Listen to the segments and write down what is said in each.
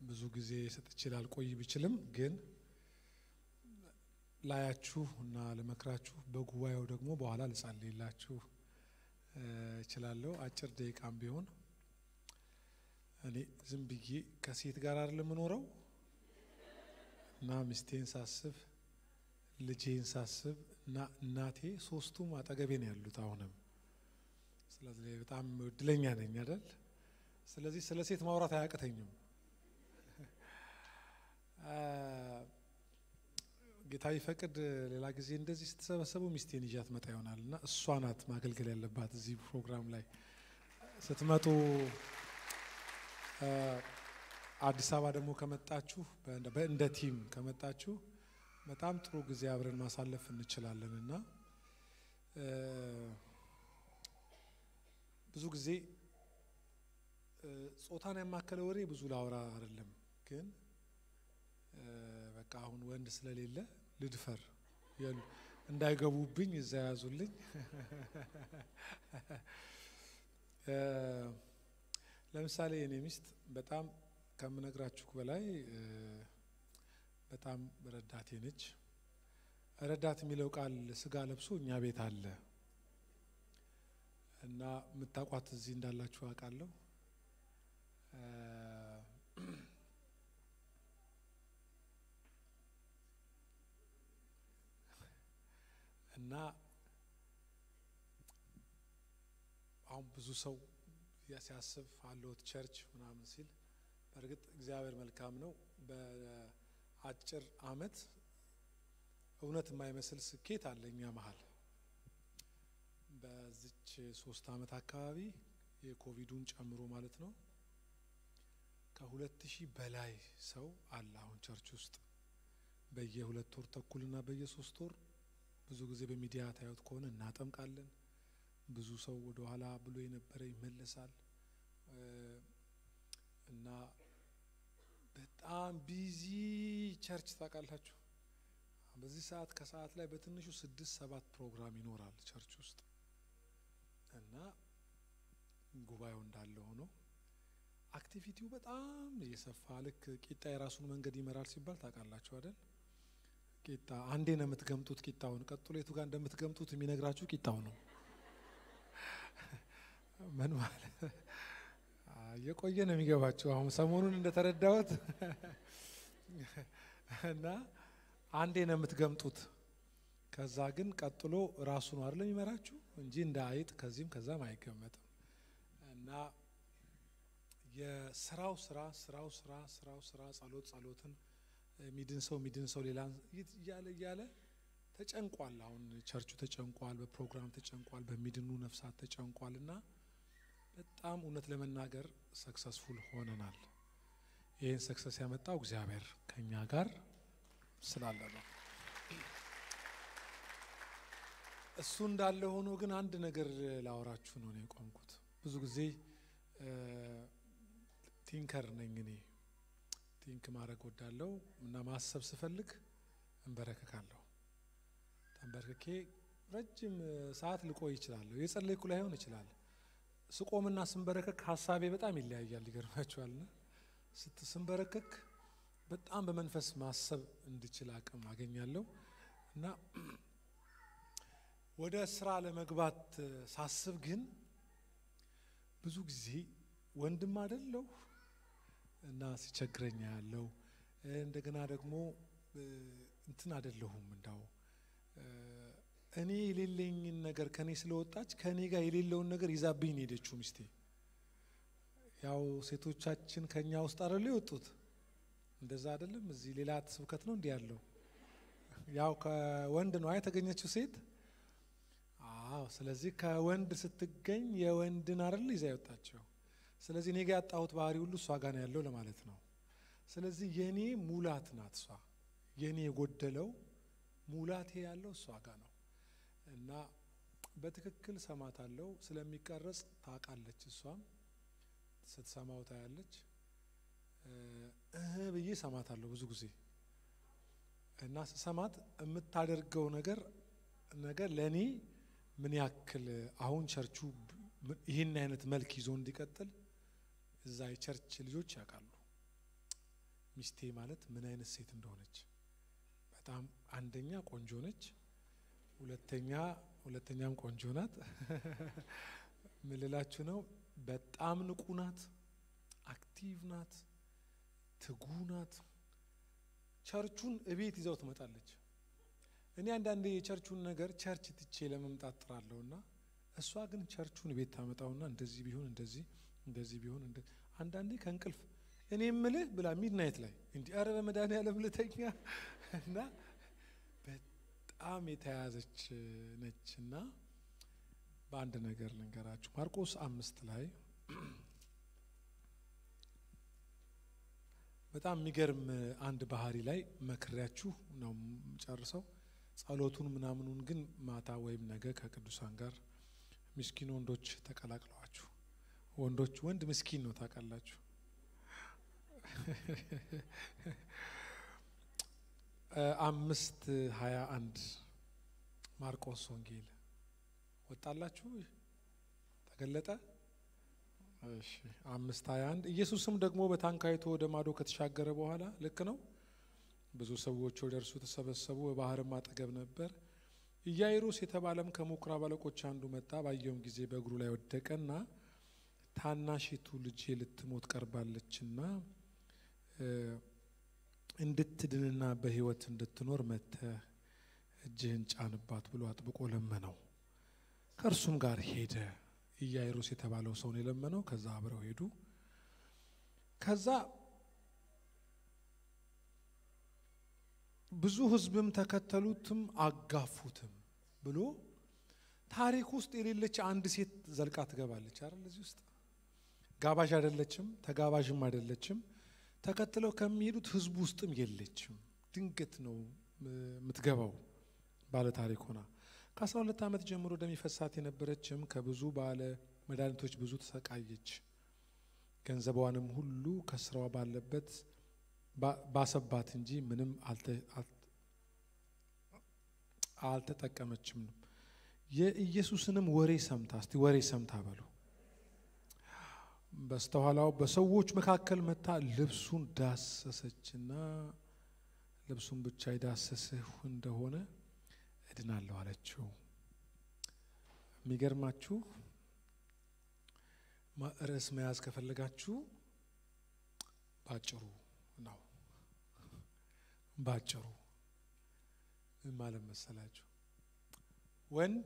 ብዙ ጊዜ ሰጥቼ ላልቆይ ብችልም ግን ላያችሁ እና ልመክራችሁ በጉባኤው ደግሞ በኋላ ልጸልይላችሁ እችላለሁ። አጭር ደቂቃም ቢሆን እኔ ዝም ብዬ ከሴት ጋር አይደል የምኖረው እና ሚስቴን ሳስብ ልጄን ሳስብ እና እናቴ ሶስቱም አጠገቤ ነው ያሉት አሁንም። ስለዚህ በጣም እድለኛ ነኝ አይደል? ስለዚህ ስለ ሴት ማውራት አያቅተኝም። ጌታ ይፈቅድ ሌላ ጊዜ እንደዚህ ስትሰበሰቡ ሚስቴን ይዣት መጣ ይሆናል እና እሷ ናት ማገልገል ያለባት እዚህ ፕሮግራም ላይ ስትመጡ። አዲስ አበባ ደግሞ ከመጣችሁ እንደ ቲም ከመጣችሁ በጣም ጥሩ ጊዜ አብረን ማሳለፍ እንችላለን እና ብዙ ጊዜ ጾታን ያማከለ ወሬ ብዙ ላውራ አይደለም ግን በቃ አሁን ወንድ ስለሌለ ልድፈር እንዳይገቡብኝ እዛ ያዙልኝ። ለምሳሌ የኔ ሚስት በጣም ከምነግራችሁ በላይ በጣም ረዳቴ ነች። ረዳት የሚለው ቃል ስጋ ለብሶ እኛ ቤት አለ እና የምታውቋት እዚህ እንዳላችሁ አውቃለሁ። እና አሁን ብዙ ሰው ሲያስብ አለሁት ቸርች ምናምን ሲል በእርግጥ እግዚአብሔር መልካም ነው። በአጭር ዓመት እውነት የማይመስል ስኬት አለ እኛ መሀል። በዚች ሶስት ዓመት አካባቢ የኮቪዱን ጨምሮ ማለት ነው ከሁለት ሺህ በላይ ሰው አለ አሁን ቸርች ውስጥ በየሁለት ወር ተኩልና በየሶስት ወር ብዙ ጊዜ በሚዲያ ታዩት ከሆነ እናጠምቃለን። ብዙ ሰው ወደ ኋላ ብሎ የነበረ ይመለሳል እና በጣም ቢዚ ቸርች ታውቃላችሁ። በዚህ ሰዓት ከሰዓት ላይ በትንሹ ስድስት ሰባት ፕሮግራም ይኖራል ቸርች ውስጥ እና ጉባኤው እንዳለ ሆኖ አክቲቪቲው በጣም እየሰፋ ልክ ቂጣ የራሱን መንገድ ይመራል ሲባል ታውቃላችሁ አይደል? ቂጣ አንዴ ነው የምትገምጡት ቂጣውን። ቀጥሎ የቱ ጋር እንደምትገምጡት የሚነግራችሁ ቂጣው ነው። ምን ማለት እየቆየ ነው የሚገባችሁ። አሁን ሰሞኑን እንደተረዳሁት እና አንዴ ነው የምትገምጡት። ከዛ ግን ቀጥሎ ራሱ ነው አይደለም የሚመራችሁ እንጂ እንደ አይጥ ከዚህም ከዛም አይገመጥም። እና የስራው ስራ ስራው ስራ ስራው ስራ ጸሎት ጸሎትን ሚድን ሰው ሚድን ሰው ሌላ እያለ እያለ ተጨንቋል። አሁን ቸርቹ ተጨንቋል፣ በፕሮግራም ተጨንቋል፣ በሚድኑ ነፍሳት ተጨንቋል። እና በጣም እውነት ለመናገር ሰክሰስፉል ሆነናል። ይህን ሰክሰስ ያመጣው እግዚአብሔር ከኛ ጋር ስላለ ነው። እሱ እንዳለ ሆኖ ግን አንድ ነገር ላወራችሁ ነው ነው የቆምኩት። ብዙ ጊዜ ቲንከር ነኝ እኔ ቲንክ ማድረግ ወዳለው እና ማሰብ ስፈልግ እንበረከካለሁ። ተንበርክኬ ረጅም ሰዓት ልቆይ ይችላለሁ። የጸለይኩ ላይሆን ይችላል። ስቆምና ስንበረከክ ሀሳቤ በጣም ይለያያል። ይገርማችኋልና ስንበረከክ በጣም በመንፈስ ማሰብ እንድችል አቅም አገኛለሁ እና ወደ ስራ ለመግባት ሳስብ ግን ብዙ ጊዜ ወንድም አይደለሁ እና ሲቸግረኛ ያለው እንደገና ደግሞ እንትን አይደለሁም እንዳው እኔ የሌለኝን ነገር ከኔ ስለወጣች ከኔ ጋር የሌለውን ነገር ይዛብኝ ነው ሄደችው ሚስቴ። ያው ሴቶቻችን ከኛ ውስጥ አይደሉ የወጡት እንደዛ አይደለም። እዚህ ሌላ ስብከት ነው እንዲህ ያለው ያው ከወንድ ነው የተገኘችው ሴት። አዎ፣ ስለዚህ ከወንድ ስትገኝ የወንድን አይደል ይዛ የወጣቸው። ስለዚህ እኔ ጋ ያጣሁት ባህሪ ሁሉ እሷ ጋር ነው ያለው ለማለት ነው። ስለዚህ የኔ ሙላት ናት እሷ። የኔ የጎደለው ሙላቴ ያለው እሷ ጋር ነው እና በትክክል ሰማታለው። ስለሚቀረጽ ታውቃለች። እሷም ስትሰማው ታያለች። እህ ብዬ ሰማታለሁ ብዙ ጊዜ እና ስሰማት የምታደርገው ነገር ነገር ለእኔ ምን ያክል አሁን ቸርቹ ይህን አይነት መልክ ይዞ እንዲቀጥል እዛ የቸርች ልጆች ያውቃሉ። ሚስቴ ማለት ምን አይነት ሴት እንደሆነች በጣም አንደኛ ቆንጆ ነች፣ ሁለተኛ ሁለተኛም ቆንጆ ናት። ምን ልላችሁ ነው? በጣም ንቁ ናት፣ አክቲቭ ናት፣ ትጉ ናት። ቸርቹን እቤት ይዘው ትመጣለች። እኔ አንዳንዴ የቸርቹን ነገር ቸርች ትቼ ለመምጣት ጥራለሁ እና እሷ ግን ቸርቹን ቤት ታመጣውና እንደዚህ ቢሆን እንደዚህ እንደዚህ ቢሆን አንዳንዴ ከእንቅልፍ እኔ ምልህ ብላ ሚድናይት ላይ እንዲህ ኧረ በመድኃኒዓለም ልተኛ እና በጣም የተያዘች ነች እና በአንድ ነገር ልንገራችሁ ማርቆስ አምስት ላይ በጣም የሚገርም አንድ ባህሪ ላይ መክሬያችሁ ነው ጨርሰው ጸሎቱን ምናምኑን ግን ማታ ወይም ነገ ከቅዱሳን ጋር ምስኪን ወንዶች ተቀላቅለዋችሁ ወንዶች ወንድ ምስኪን ነው ታውቃላችሁ። አምስት ሀያ አንድ ማርቆስ ወንጌል ወጣላችሁ ተገለጠ። እሺ አምስት ሀያ አንድ ኢየሱስም ደግሞ በታንኳይቱ ወደ ማዶ ከተሻገረ በኋላ ልክ ነው ብዙ ሰዎች ወደ እርሱ ተሰበሰቡ። በባህርም አጠገብ ነበር። ኢያይሮስ የተባለም ከምኵራብ አለቆች አንዱ መጣ። ባየውም ጊዜ በእግሩ ላይ ወደቀና ታናሺቱ ልጄ ልትሞት ቀርባለችና እንድትድንና በሕይወት እንድትኖር መጥተህ እጅህን ጫንባት ብሎ አጥብቆ ለመነው። ከእርሱም ጋር ሄደ። ኢያይሮስ የተባለው ሰው ነው የለመነው። ከዛ አብረው ሄዱ። ከዛ ብዙ ሕዝብም ተከተሉትም አጋፉትም ብሎ ታሪክ ውስጥ የሌለች አንድ ሴት ዘልቃ ትገባለች አይደል? እዚህ ውስጥ ጋባዥ አይደለችም፣ ተጋባዥም አይደለችም። ተከትለው ከሚሄዱት ሕዝብ ውስጥም የለችም። ድንገት ነው የምትገባው ባለ ታሪክ ሆና ከአስራ ሁለት ዓመት ጀምሮ ደም ይፈሳት የነበረችም ከብዙ ባለ መድኃኒቶች ብዙ ተሰቃየች። ገንዘቧንም ሁሉ ከስራዋ ባለበት ባሰባት እንጂ ምንም አልተጠቀመችም። የኢየሱስንም ወሬ ሰምታ እስቲ ወሬ ሰምታ በሉ በስተኋላው በሰዎች መካከል መታ ልብሱን ዳሰሰችና ልብሱን ብቻ የዳሰስህ እንደሆነ እድናለሁ አለችው። የሚገርማችሁ ርዕስ መያዝ ከፈለጋችሁ ባጭሩ ነው። ባጭሩ ምን ማለት መሰላችሁ? ወንድ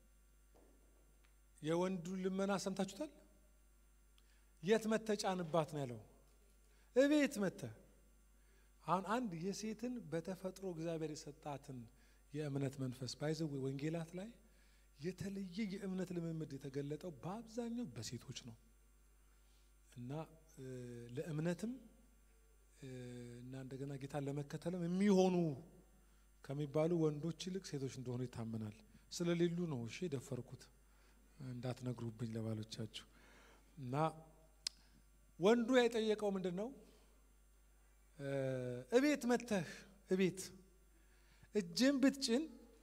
የወንዱን ልመና ሰምታችሁታል። የት መተ ጫንባት ነው ያለው? እቤት መተ። አሁን አንድ የሴትን በተፈጥሮ እግዚአብሔር የሰጣትን የእምነት መንፈስ ባይዘው ወንጌላት ላይ የተለየ የእምነት ልምምድ የተገለጠው በአብዛኛው በሴቶች ነው እና ለእምነትም እና እንደገና ጌታን ለመከተልም የሚሆኑ ከሚባሉ ወንዶች ይልቅ ሴቶች እንደሆኑ ይታመናል። ስለሌሉ ነው እሺ የደፈርኩት እንዳትነግሩብኝ ለባሎቻችሁ። እና ወንዱ የጠየቀው ምንድን ነው? እቤት መተህ እቤት እጅን ብትጭን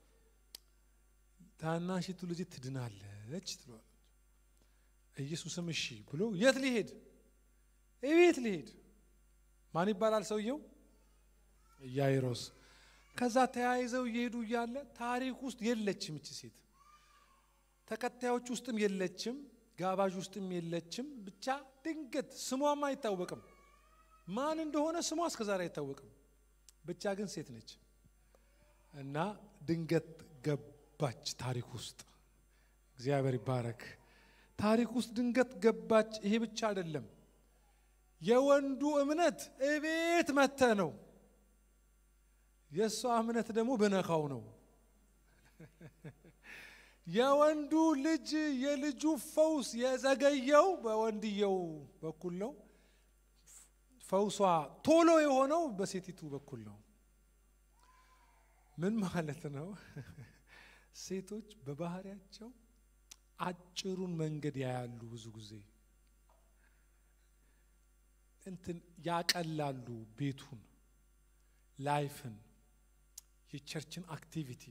ታናሺቱ ልጅ ትድናለች ትለዋለች። ኢየሱስም እሺ ብሎ የት ሊሄድ? እቤት ሊሄድ። ማን ይባላል ሰውየው? ኢያይሮስ። ከዛ ተያይዘው እየሄዱ እያለ ታሪክ ውስጥ የለችም እቺ ሴት፣ ተከታዮች ውስጥም የለችም፣ ጋባዥ ውስጥም የለችም። ብቻ ድንገት ስሟም አይታወቅም፣ ማን እንደሆነ ስሟ እስከዛሬ አይታወቅም። ብቻ ግን ሴት ነች እና ድንገት ገባች ታሪክ ውስጥ። እግዚአብሔር ይባረክ። ታሪክ ውስጥ ድንገት ገባች። ይሄ ብቻ አይደለም፣ የወንዱ እምነት እቤት መተ ነው። የእሷ እምነት ደግሞ ብነካው ነው። የወንዱ ልጅ የልጁ ፈውስ የዘገየው በወንድየው በኩል ነው። ፈውሷ ቶሎ የሆነው በሴቲቱ በኩል ነው። ምን ማለት ነው? ሴቶች በባህሪያቸው አጭሩን መንገድ ያያሉ። ብዙ ጊዜ እንትን ያቀላሉ፣ ቤቱን፣ ላይፍን፣ የቸርችን አክቲቪቲ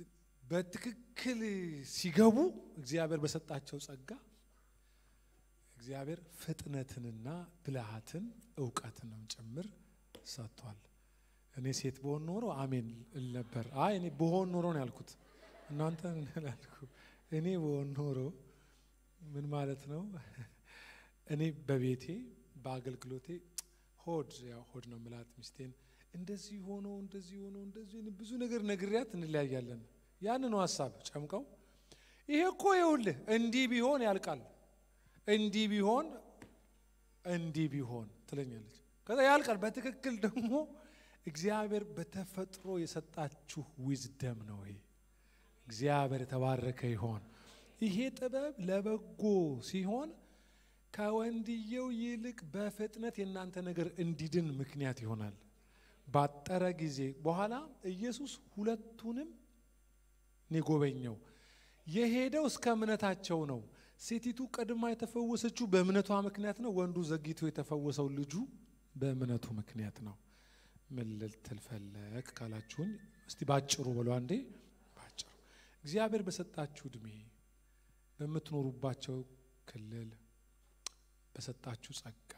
በትክክል ሲገቡ እግዚአብሔር በሰጣቸው ጸጋ እግዚአብሔር ፍጥነትንና ብልሃትን እውቀትንም ጭምር ሰጥቷል። እኔ ሴት በሆን ኖሮ አሜን እል ነበር። አይ እኔ በሆን ኖሮ ነው ያልኩት። እናንተ ላልኩ እኔ በሆን ኖሮ ምን ማለት ነው? እኔ በቤቴ በአገልግሎቴ ሆድ ያው ሆድ ነው ምላት ሚስቴን እንደዚህ ሆኖ እንደዚህ ሆኖ እንደዚህ ብዙ ነገር ነግሪያት እንለያያለን። ያን ነው ሀሳብ ጨምቀው ይሄ እኮ ይኸውልህ እንዲህ ቢሆን ያልቃል፣ እንዲህ ቢሆን እንዲህ ቢሆን ትለኛለች። ከዛ ያልቃል። በትክክል ደግሞ እግዚአብሔር በተፈጥሮ የሰጣችሁ ዊዝደም ነው። ይሄ እግዚአብሔር የተባረከ ይሆን። ይሄ ጥበብ ለበጎ ሲሆን ከወንድየው ይልቅ በፍጥነት የእናንተ ነገር እንዲድን ምክንያት ይሆናል። ባጠረ ጊዜ በኋላ ኢየሱስ ሁለቱንም የጎበኘው የሄደው እስከ እምነታቸው ነው። ሴቲቱ ቀድማ የተፈወሰችው በእምነቷ ምክንያት ነው። ወንዱ ዘግይቶ የተፈወሰው ልጁ በእምነቱ ምክንያት ነው። ምን ልትል ፈለግ ካላችሁኝ፣ እስቲ ባጭሩ በሉ አንዴ። ባጭሩ እግዚአብሔር በሰጣችሁ እድሜ በምትኖሩባቸው ክልል በሰጣችሁ ጸጋ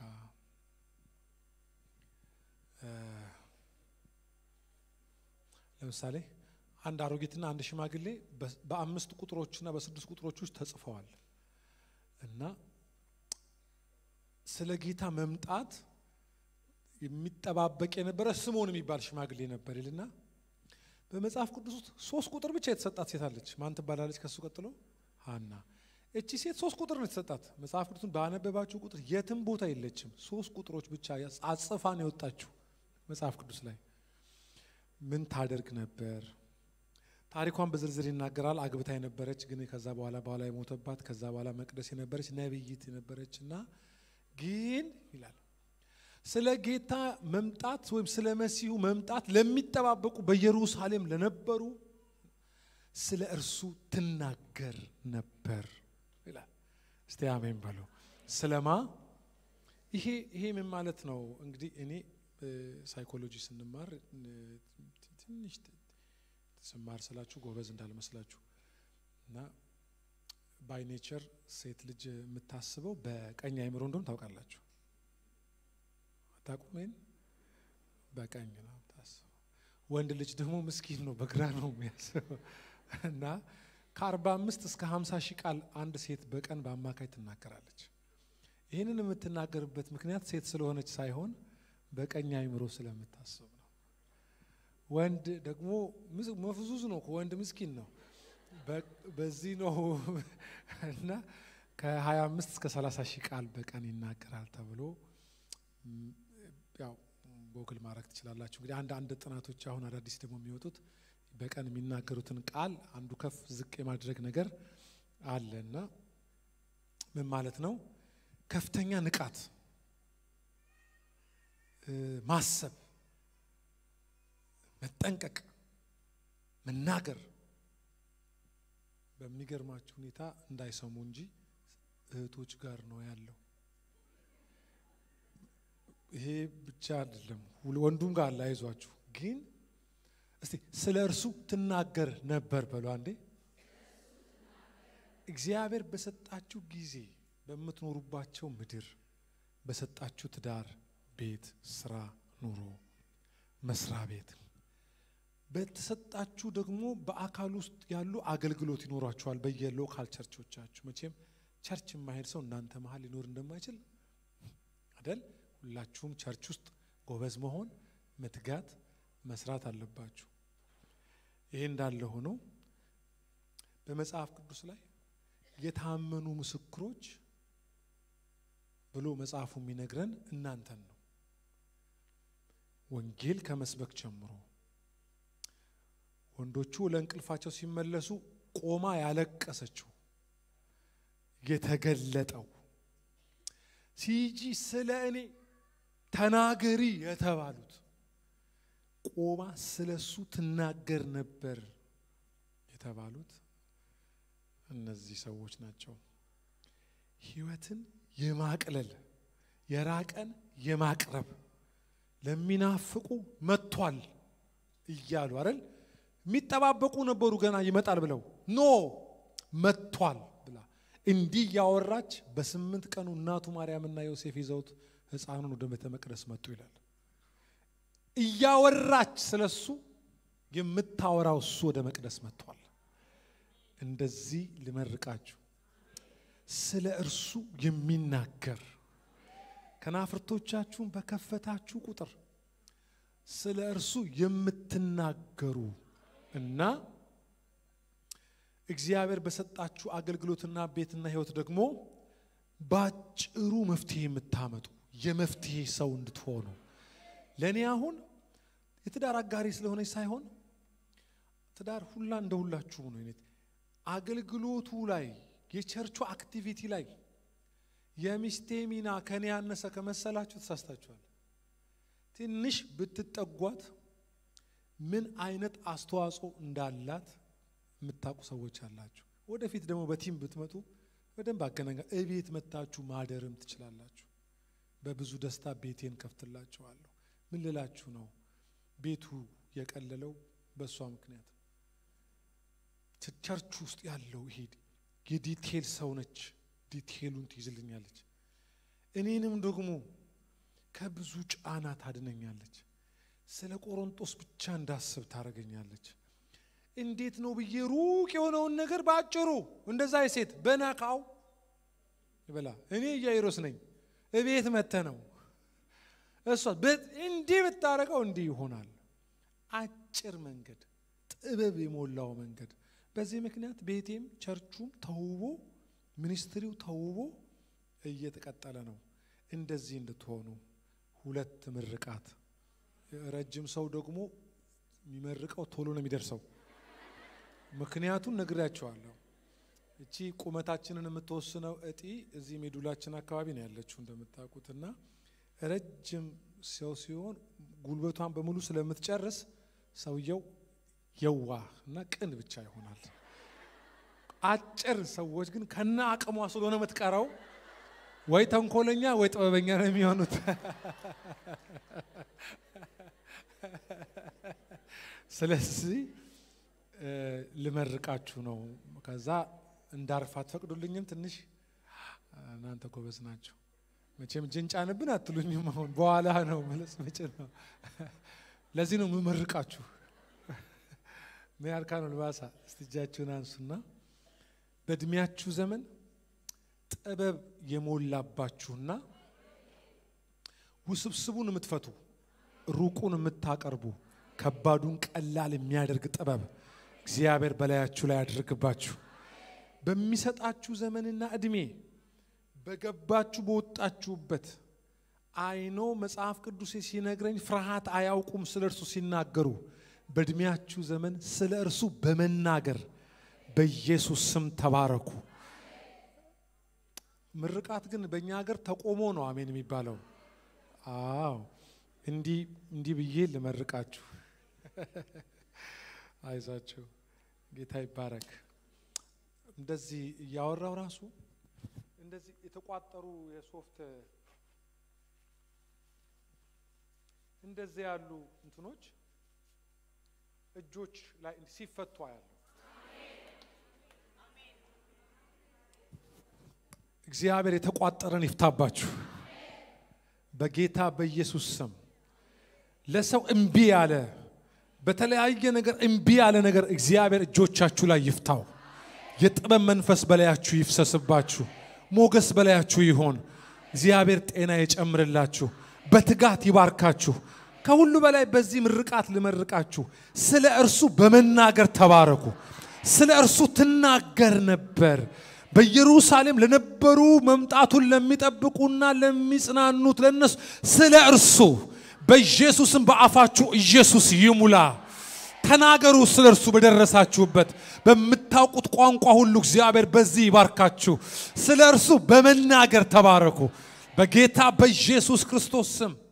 ለምሳሌ አንድ አሮጊትና አንድ ሽማግሌ በአምስት ቁጥሮችና በስድስት ቁጥሮች ውስጥ ተጽፈዋል እና ስለ ጌታ መምጣት የሚጠባበቅ የነበረ ስምዖን የሚባል ሽማግሌ ነበር ይልና በመጽሐፍ ቅዱስ ውስጥ ሶስት ቁጥር ብቻ የተሰጣት ሴት አለች። ማን ትባላለች? ከሱ ቀጥሎ ሀና። እቺ ሴት ሶስት ቁጥር ነው የተሰጣት። መጽሐፍ ቅዱስን ባነበባችሁ ቁጥር የትም ቦታ የለችም። ሶስት ቁጥሮች ብቻ አጽፋ ነው የወጣችሁ መጽሐፍ ቅዱስ ላይ። ምን ታደርግ ነበር? ታሪኳን በዝርዝር ይናገራል። አግብታ የነበረች ግን ከዛ በኋላ በኋላ የሞተባት ከዛ በኋላ መቅደስ የነበረች ነቢይት የነበረች እና ግን ይላል ስለ ጌታ መምጣት ወይም ስለ መሲሁ መምጣት ለሚጠባበቁ በኢየሩሳሌም ለነበሩ ስለ እርሱ ትናገር ነበር ይላል። እስቲ አሜን በሉ። ስለማ ይሄ ይሄ ምን ማለት ነው? እንግዲህ እኔ ሳይኮሎጂ ስንማር ትንሽ ስማር ስላችሁ ጎበዝ እንዳልመስላችሁ እና ባይ ኔቸር ሴት ልጅ የምታስበው በቀኝ አይምሮ እንደሆነ ታውቃላችሁ። አታውቁም? ይሄን በቀኝ ነው የምታስበው። ወንድ ልጅ ደግሞ ምስኪን ነው፣ በግራ ነው የሚያስበው እና ከአርባ አምስት እስከ ሀምሳ ሺህ ቃል አንድ ሴት በቀን በአማካይ ትናገራለች። ይህንን የምትናገርበት ምክንያት ሴት ስለሆነች ሳይሆን በቀኝ አይምሮ ስለምታስብ ነው። ወንድ ደግሞ መፍዙዝ ነው፣ ወንድ ምስኪን ነው። በዚህ ነው እና ከ25 እስከ 30 ሺህ ቃል በቀን ይናገራል ተብሎ ያው ጎግል ማድረግ ትችላላችሁ። እንግዲህ አንድ አንድ ጥናቶች አሁን አዳዲስ ደግሞ የሚወጡት በቀን የሚናገሩትን ቃል አንዱ ከፍ ዝቅ የማድረግ ነገር አለ እና ምን ማለት ነው? ከፍተኛ ንቃት፣ ማሰብ፣ መጠንቀቅ፣ መናገር በሚገርማችሁ ሁኔታ እንዳይሰሙ እንጂ እህቶች ጋር ነው ያለው። ይሄ ብቻ አይደለም፣ ወንዱም ጋር አለ። አይዟችሁ ግን እስቲ ስለ እርሱ ትናገር ነበር በሉ አንዴ። እግዚአብሔር በሰጣችሁ ጊዜ በምትኖሩባቸው ምድር በሰጣችሁ ትዳር፣ ቤት፣ ስራ፣ ኑሮ፣ መስሪያ ቤት በተሰጣችሁ ደግሞ በአካል ውስጥ ያሉ አገልግሎት ይኖሯችኋል። በየሎካል ቸርቾቻችሁ መቼም ቸርች የማሄድ ሰው እናንተ መሀል ሊኖር እንደማይችል አደል? ሁላችሁም ቸርች ውስጥ ጎበዝ መሆን መትጋት መስራት አለባችሁ። ይሄ እንዳለ ሆኖ በመጽሐፍ ቅዱስ ላይ የታመኑ ምስክሮች ብሎ መጽሐፉ የሚነግረን እናንተን ነው። ወንጌል ከመስበክ ጀምሮ ወንዶቹ ለእንቅልፋቸው ሲመለሱ ቆማ ያለቀሰችው የተገለጠው ሲጂ ስለ እኔ ተናገሪ የተባሉት ቆማ ስለ እሱ ትናገር ነበር የተባሉት እነዚህ ሰዎች ናቸው። ሕይወትን የማቅለል የራቀን የማቅረብ ለሚናፍቁ መጥቷል እያሉ አይደል የሚጠባበቁ ነበሩ ገና ይመጣል ብለው ኖ መጥቷል ብላ እንዲህ እያወራች በስምንት ቀኑ እናቱ ማርያምና ዮሴፍ ይዘውት ሕፃኑን ወደ ቤተ መቅደስ መጡ ይላል። እያወራች ስለሱ የምታወራው እሱ ወደ መቅደስ መጥቷል። እንደዚህ ልመርቃችሁ ስለ እርሱ የሚናገር ከናፍርቶቻችሁን በከፈታችሁ ቁጥር ስለ እርሱ የምትናገሩ እና እግዚአብሔር በሰጣችሁ አገልግሎትና ቤትና ሕይወት ደግሞ ባጭሩ መፍትሄ የምታመጡ የመፍትሄ ሰው እንድትሆኑ ለእኔ አሁን የትዳር አጋሪ ስለሆነች ሳይሆን ትዳር ሁላ እንደ ሁላችሁ ነው። አይነት አገልግሎቱ ላይ የቸርቹ አክቲቪቲ ላይ የሚስቴ ሚና ከኔ ያነሰ ከመሰላችሁ ተሳስታችኋል። ትንሽ ብትጠጓት ምን አይነት አስተዋጽኦ እንዳላት የምታውቁ ሰዎች አላችሁ። ወደፊት ደግሞ በቲም ብትመጡ በደንብ አገናኛ እቤት መታችሁ ማደርም ትችላላችሁ። በብዙ ደስታ ቤቴን ከፍትላችኋለሁ። ምን ልላችሁ ነው? ቤቱ የቀለለው በእሷ ምክንያት ቸርች ውስጥ ያለው ይሄ የዲቴል ሰው ነች። ዲቴሉን ትይዝልኛለች። እኔንም ደግሞ ከብዙ ጫና ታድነኛለች። ስለ ቆሮንጦስ ብቻ እንዳስብ ታደርገኛለች። እንዴት ነው ብዬ ሩቅ የሆነውን ነገር በአጭሩ እንደዛ የሴት በነካው ይበላ። እኔ ኢያኢሮስ ነኝ። እቤት መተ ነው እሷ እንዲህ ብታረገው እንዲህ ይሆናል። አጭር መንገድ፣ ጥበብ የሞላው መንገድ። በዚህ ምክንያት ቤቴም ቸርቹም ተውቦ ሚኒስትሪው ተውቦ እየተቀጠለ ነው። እንደዚህ እንድትሆኑ ሁለት ምርቃት። ረጅም ሰው ደግሞ የሚመርቀው ቶሎ ነው የሚደርሰው። ምክንያቱም ነግሬያቸዋለሁ። እቺ ቁመታችንን የምትወስነው እጢ እዚህ ሜዱላችን አካባቢ ነው ያለችው እንደምታውቁት እና ረጅም ሰው ሲሆን ጉልበቷን በሙሉ ስለምትጨርስ ሰውየው የዋህ እና ቅን ብቻ ይሆናል። አጭር ሰዎች ግን ከነ አቅሟ ስለሆነ የምትቀረው ወይ ተንኮለኛ ወይ ጥበበኛ ነው የሚሆኑት። ስለዚህ ልመርቃችሁ ነው። ከዛ እንዳርፍ አትፈቅዱልኝም? ትንሽ እናንተ ጎበዝ ናቸው። መቼም እጅን ጫንብን አትሉኝም። አሁን በኋላ ነው መለስ መጭ ነው። ለዚህ ነው የምመርቃችሁ። ሜያርካ ነው ልባሳ እስቲ እጃችሁን አንሱና በእድሜያችሁ ዘመን ጥበብ የሞላባችሁና ውስብስቡን የምትፈቱ ሩቁን የምታቀርቡ ከባዱን ቀላል የሚያደርግ ጥበብ እግዚአብሔር በላያችሁ ላይ ያድርግባችሁ። በሚሰጣችሁ ዘመንና እድሜ በገባችሁ በወጣችሁበት አይኖ መጽሐፍ ቅዱስ ሲነግረኝ ፍርሃት አያውቁም ስለ እርሱ ሲናገሩ በእድሜያችሁ ዘመን ስለ እርሱ በመናገር በኢየሱስ ስም ተባረኩ። ምርቃት ግን በእኛ ሀገር ተቆሞ ነው አሜን የሚባለው። አዎ እንዲህ እንዲህ ብዬ ልመርቃችሁ። አይዟችሁ፣ ጌታ ይባረክ። እንደዚህ እያወራው ራሱ እንደዚህ የተቋጠሩ የሶፍት እንደዚህ ያሉ እንትኖች እጆች ላይ ሲፈቱ ያለው እግዚአብሔር የተቋጠረን ይፍታባችሁ በጌታ በኢየሱስ ስም። ለሰው እምቢ ያለ በተለያየ ነገር እምቢ ያለ ነገር እግዚአብሔር እጆቻችሁ ላይ ይፍታው። የጥበብ መንፈስ በላያችሁ ይፍሰስባችሁ። ሞገስ በላያችሁ ይሆን። እግዚአብሔር ጤና የጨምርላችሁ፣ በትጋት ይባርካችሁ። ከሁሉ በላይ በዚህ ምርቃት ልመርቃችሁ፣ ስለ እርሱ በመናገር ተባረኩ። ስለ እርሱ ትናገር ነበር። በኢየሩሳሌም ለነበሩ መምጣቱን ለሚጠብቁና ለሚጽናኑት ለነሱ ስለ እርሱ በኢየሱስም በአፋችሁ ኢየሱስ ይሙላ። ተናገሩ ስለ እርሱ በደረሳችሁበት በምታውቁት ቋንቋ ሁሉ እግዚአብሔር በዚህ ይባርካችሁ። ስለ እርሱ በመናገር ተባረኩ። በጌታ በኢየሱስ ክርስቶስ ስም